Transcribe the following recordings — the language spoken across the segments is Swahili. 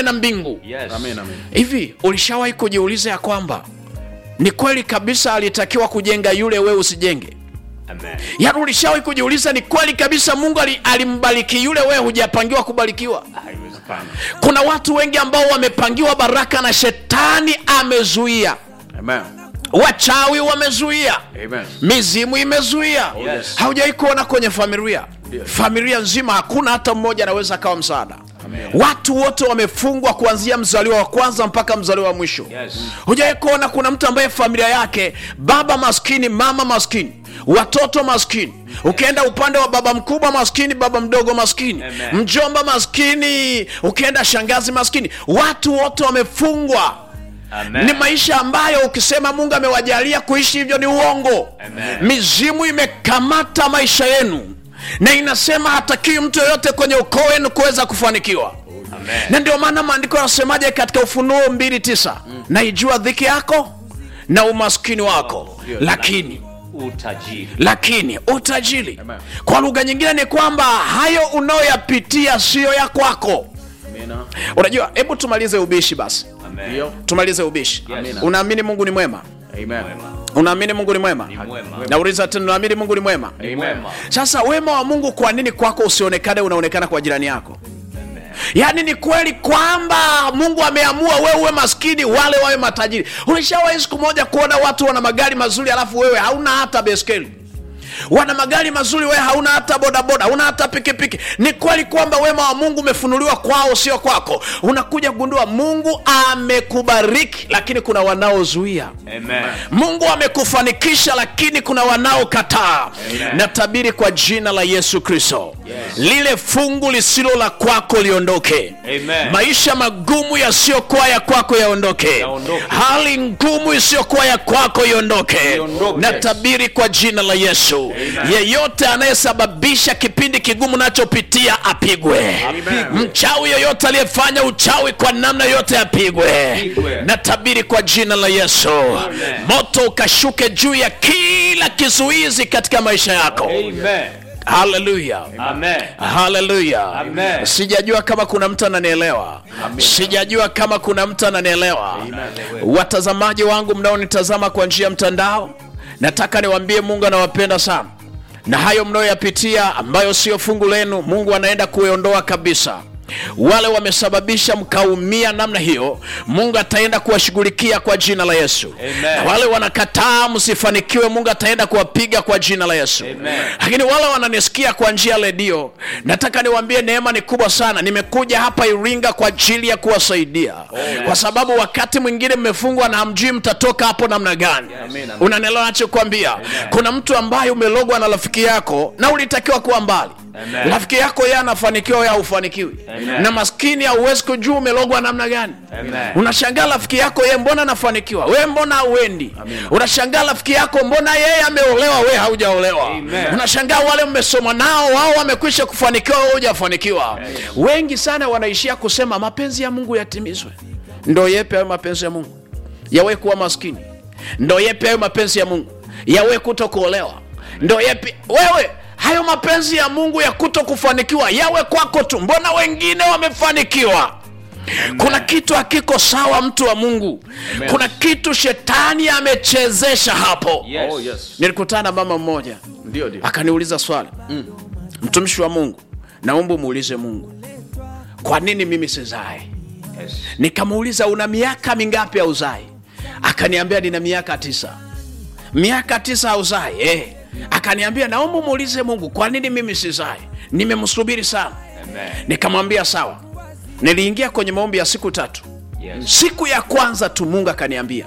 pawe na mbingu Yes. Amen, amen. hivi ulishawahi kujiuliza ya kwamba ni kweli kabisa alitakiwa kujenga yule wewe usijenge Amen. yaani ulishawahi kujiuliza ni kweli kabisa mungu ali- alimbariki yule wewe hujapangiwa kubarikiwa Haiwezekani. kuna watu wengi ambao wamepangiwa baraka na shetani amezuia Amen. wachawi wamezuia Amen. mizimu imezuia Yes. haujawai kuona kwenye familia Ndio. familia nzima hakuna hata mmoja anaweza akawa msaada watu wote wamefungwa kuanzia mzaliwa wa kwanza mpaka mzaliwa wa mwisho Yes. hujawai kuona kuna mtu ambaye familia yake baba maskini mama maskini watoto maskini ukienda upande wa baba mkubwa maskini baba mdogo maskini Amen. mjomba maskini ukienda shangazi maskini watu wote wamefungwa Amen. ni maisha ambayo ukisema mungu amewajalia kuishi hivyo ni uongo Amen. mizimu imekamata maisha yenu na inasema hatakiwi mtu yoyote kwenye ukoo wenu kuweza kufanikiwa Amen. na ndio maana maandiko yanasemaje katika ufunuo mbili tisa naijua dhiki yako na umaskini wako Ndio. lakini Utajiri. lakini utajiri Amen. kwa lugha nyingine ni kwamba hayo unayoyapitia siyo ya kwako Amina. unajua hebu tumalize ubishi basi Amen. Ndio. tumalize ubishi Yes. unaamini mungu ni mwema Amen. Mwema. unaamini mungu ni mwema Ni mwema. nauliza tena unaamini mungu ni mwema Ni mwema. sasa wema wa mungu kwa nini kwako usionekane unaonekana kwa jirani yako yaani ni kweli kwamba mungu ameamua wewe uwe maskini wale wawe matajiri ulishawahi siku moja kuona watu wana magari mazuri alafu wewe hauna hata beskeli wana magari mazuri wewe hauna hata bodaboda hauna hata pikipiki ni kweli kwamba wema wa mungu umefunuliwa kwao sio kwako unakuja kugundua mungu amekubariki lakini kuna wanaozuia Amen. mungu amekufanikisha lakini kuna wanaokataa natabiri kwa jina la yesu kristo lile fungu lisilo la kwako liondoke Amen. maisha magumu yasiyokuwa ya kwako yaondoke Yaondoke. hali ngumu isiyokuwa ya kwako iondoke Iondoke. natabiri kwa jina la yesu yeyote anayesababisha kipindi kigumu nachopitia apigwe Apigwe. mchawi yoyote aliyefanya uchawi kwa namna yote apigwe Apigwe. natabiri kwa jina la yesu moto ukashuke juu ya kila kizuizi katika maisha yako Amen. haleluya Amen. haleluya Amen. sijajua kama kuna mtu ananielewa sijajua kama kuna mtu ananielewa watazamaji wangu mnaonitazama kwa njia ya mtandao nataka niwaambie mungu anawapenda sana na hayo mnayoyapitia ambayo sio fungu lenu mungu anaenda kuiondoa kabisa wale wamesababisha mkaumia namna hiyo mungu ataenda kuwashughulikia kwa jina la yesu Amen. na wale wanakataa msifanikiwe mungu ataenda kuwapiga kwa jina la yesu Amen. lakini wale wananisikia kwa njia ya redio nataka niwaambie neema ni kubwa sana nimekuja hapa iringa kwa ajili ya kuwasaidia kwa sababu wakati mwingine mmefungwa na hamjui mtatoka hapo namna gani Amen. unanelewa nachokwambia kuna mtu ambaye umelogwa na rafiki yako na ulitakiwa kuwa mbali Amen. rafiki yako yeye anafanikiwa wewe haufanikiwi Amen. na maskini hauwezi kujua umelogwa namna gani Amen. unashangaa rafiki yako yeye mbona anafanikiwa wewe mbona hauendi unashangaa rafiki yako mbona yeye ameolewa wewe haujaolewa Amen. unashangaa wale mmesoma nao wao wamekwisha kufanikiwa wewe hujafanikiwa wengi sana wanaishia kusema mapenzi ya mungu yatimizwe ndo yepe hayo mapenzi ya mungu yawe kuwa maskini ndo yepe hayo mapenzi ya mungu yawe kuto kuolewa ndo yepe wewe hayo mapenzi ya mungu ya kuto kufanikiwa yawe kwako tu mbona wengine wamefanikiwa kuna kitu hakiko sawa mtu wa mungu kuna kitu shetani amechezesha hapo Yes. Oh, yes. nilikutana na mama mmoja Ndio, ndio. akaniuliza swali mtumishi wa mungu naomba umuulize mungu kwa nini mimi sizae Yes. nikamuuliza una miaka mingapi ya uzai akaniambia nina miaka tisa miaka tisa ya uzai eh. akaniambia naomba umuulize mungu kwa nini mimi sizai nimemsubiri sana Amen. nikamwambia sawa niliingia kwenye maombi ya siku tatu Yes. siku ya kwanza tu mungu akaniambia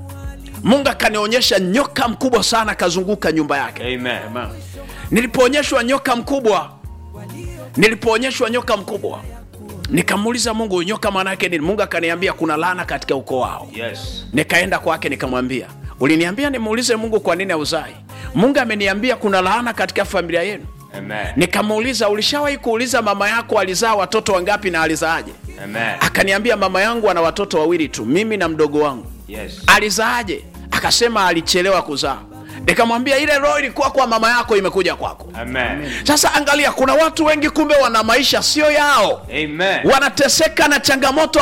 mungu akanionyesha nyoka mkubwa sana akazunguka nyumba yake Amen. Amen. nilipoonyeshwa nyoka mkubwa nilipoonyeshwa nyoka mkubwa nikamuuliza mungu nyoka maana yake nini mungu akaniambia kuna laana katika ukoo wao Yes. nikaenda kwake nikamwambia uliniambia nimuulize mungu kwa nini auzai mungu ameniambia kuna laana katika familia yenu Amen. nikamuuliza ulishawahi kuuliza mama yako alizaa watoto wangapi na alizaaje Amen. akaniambia mama yangu ana watoto wawili tu mimi na mdogo wangu Yes. alizaaje akasema alichelewa kuzaa nikamwambia ile roho ilikuwa kwa mama yako imekuja kwako Amen. sasa angalia kuna watu wengi kumbe wana maisha sio yao Amen. wanateseka na changamoto